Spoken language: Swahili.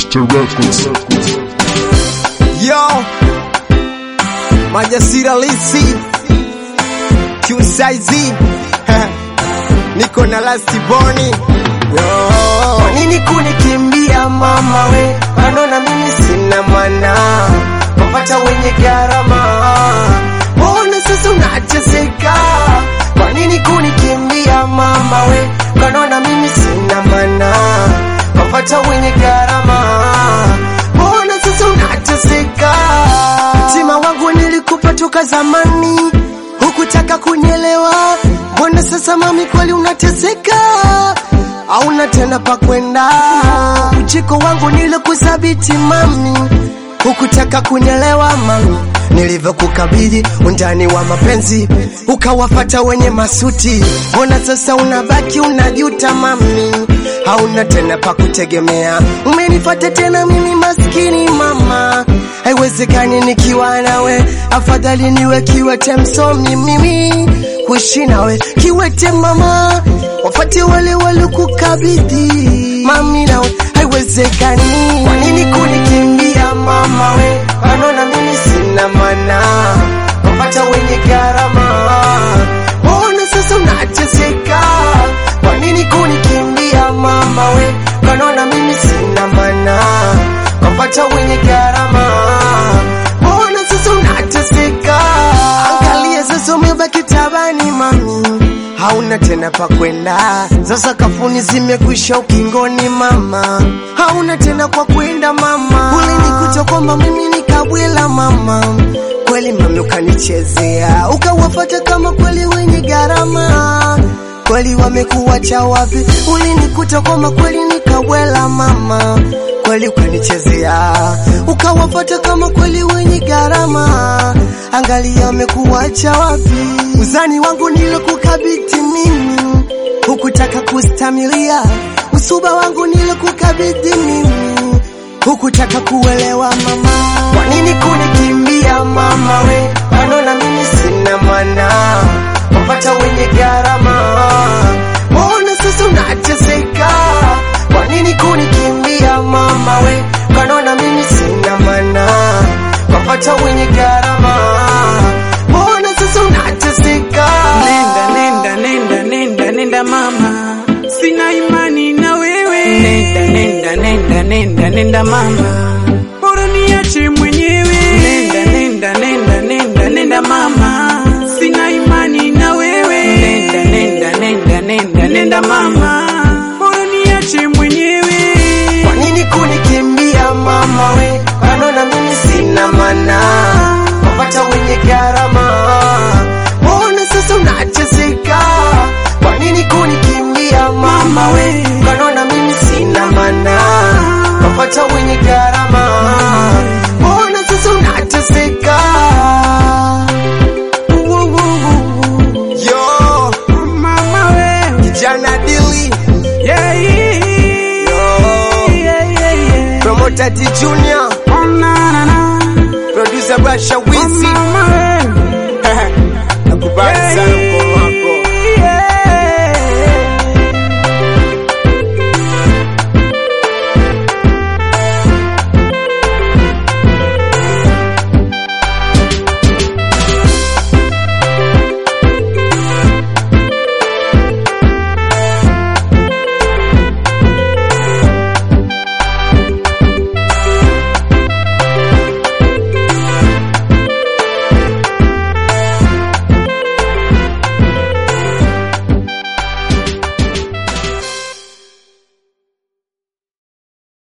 Mr. Records. Yo, Majasira Lisi Q-Size niko na Lasti Boni. Yo, Kwa nini kunikimbia mama we, wanaona mimi sina maana, wapata wenye gharama, mbona sasa unateseka? Kwa nini kunikimbia mama we, wanaona mimi sina maana, wapata wenye gharama, mbona sasa unateseka? Mtima wangu nilikupa toka zamani, hukutaka kunielewa, mbona sasa mami kweli unateseka? hauna tena pa kwenda. Ujiko wangu nilikusabiti mami, hukutaka kunielewa mami, nilivyokukabidhi undani wa mapenzi ukawafata wenye masuti. Mbona sasa unabaki unajuta mami, hauna tena pa kutegemea. Umenifata tena mimi maskini mama, haiwezekani nikiwa nawe, afadhali niwe kiwete msomi mimi kuishi nawe kiwete mama, wafate wale walikukabidhi mami, nawe haiwezekani. Kwa nini kunikimbia mama we, wanaona mimi sina maana, wafata wenye gharama, mbona sasa unateseka? Kwa nini kunikimbia mama we, wanaona mimi sina maana, wafata wenye gharama, mbona sasa unateseka? Angalia sasa umebaki tabani mami, hauna tena pa kwenda. Sasa kafuni zimekwisha ukingoni mama, hauna tena kwa kwenda mama. Ulinikuta kwamba mimi nikabwela mama, kweli mami ukanichezea, ukawafata kama kweli wenye gharama kweli wamekuacha wapi? Ulinikuta kwamba kweli nikawela mama, kweli ukanichezea, ukawafata kama kweli wenye gharama, angalia wamekuacha wapi? Uzani wangu nilikukabidhi mimi, hukutaka kustamilia, usuba wangu nilikukabidhi mimi, hukutaka kuelewa mama. Kwa nini kunikimbia mama we, wanaona mimi sina maana wapata wenye gharama, mbona sasa unateseka? Kwa nini kunikimbia mama we, wanaona mimi sina maana, wapata wenye gharama, mbona sasa unateseka? Nenda, nenda, nenda, nenda, nenda mama, sina imani na wewe. Nenda, nenda, nenda, nenda, nenda mama, bora niache mwenyewe. Nenda, nenda, nenda, nenda, nenda mama, sina imani na wewe. Nenda, nenda, nenda, nenda, nenda mama, bora niache mwenyewe. Kwa nini kunikimbia mama we, wanaona mimi sina maana, wapata wenye gharama, mbona sasa unateseka? Kwa nini kunikimbia mama we, wanaona mimi sina maana, wapata wenye gharama, mbona sasa unateseka? yo, Mama we, kijana Dili, yeah, yeah, yo, yeah, yeah, yeah. promoter T Junior, Oh, na, na, na. producer Basha Oh, Wizi,